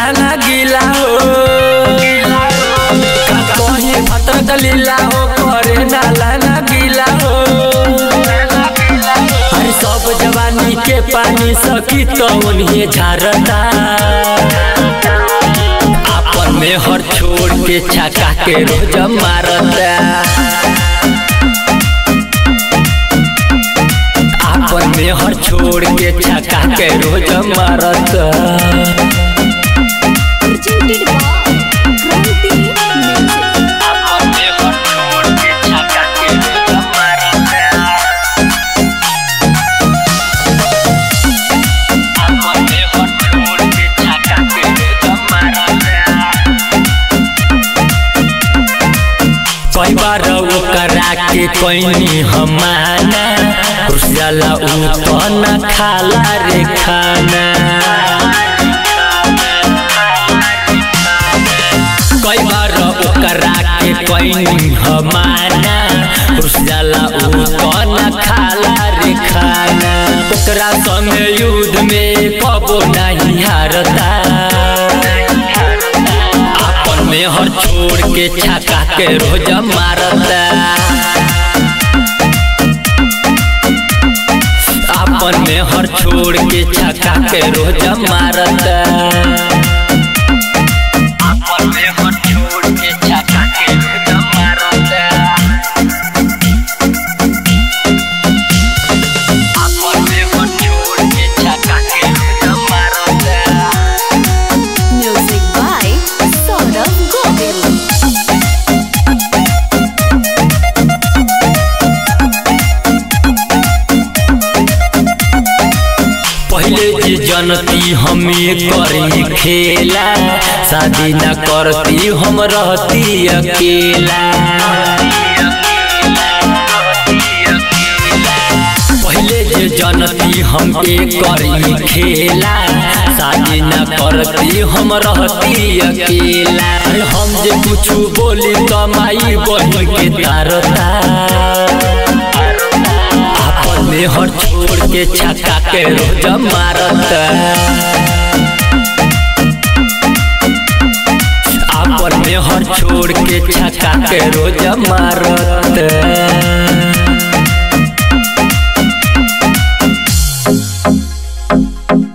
लाना गिला हो का कहीं भतर दलीला हो करे ना लाना गिला हो अरे सब जवानी के पानी सकी तो उन्हें झारता आपन में हर छोड़ के छका के रोज मारता आपन में हर छोड़ के छका के रोज मारता presented by Kranti Music. कई बार करा के कोई हमाना रुसला उ तो न खाला रे खाना कई बार करा के कोई हमाना रुसला उ तो न खाला रे खाना ओकरा संग युद्ध में कबो नहीं हारता आपन में हर छोड़ के छका के रोज मारता आपन में हर छोड़ के छका के रोज मारता आपन में हर छोड़ के छका के रोज मारता आपन में हर छोड़ के छका के रोज मारता Music by Saurabh Govil. पहले जे जनती हमें करी खेला शादी न करती हम रहती अकेला पहले जे जनती हम करी खेला शादी न करती हम रहती अकेला अरे हम जे कुछ बोली कमाई बन के तारता आपन में हर छोड़ के छका के रोज मारता आपन में हर छोड़ के छका के रोज मारता